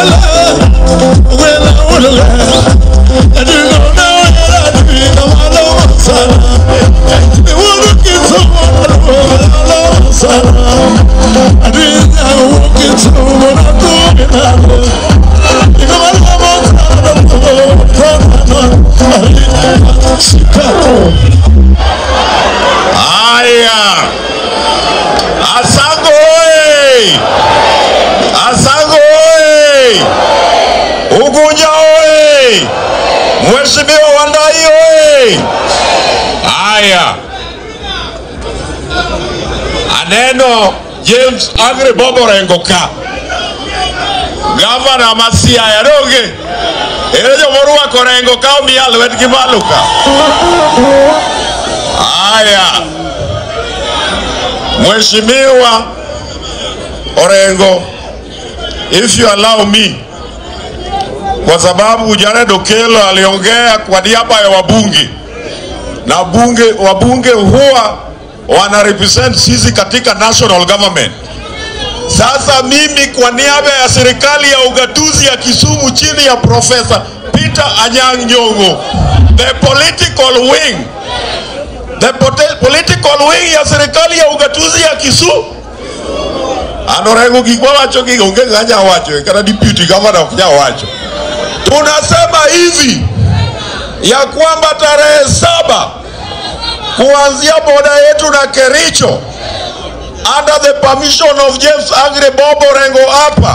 Haya, Asango oye! Asango oye! Ugunja oye! Mheshimiwa Wandai oye! Haya, aneno James Agre Bobo Rengo ka gavana ma Siaya donge ere jomorwako Rengo ka omiya lwetgi malo ka Haya, Mheshimiwa Orengo, if you allow me, kwa sababu Jared Okello aliongea kwa niaba ya wabunge na bunge, wabunge huwa wana represent sisi katika national government. Sasa mimi kwa niaba ya serikali ya ugatuzi ya Kisumu chini ya Profesa Peter Anyang' Nyong'o, the political wing the pote- political wing ya serikali ya ugatuzi ya Kisumu an Orengo gik mawacho gi onge ng'anya wacho kata deputy governor ok nya wacho. Tunasema hivi ya kwamba tarehe saba kuanzia boda yetu na Kericho under the permission of James Agre Bobo Orengo hapa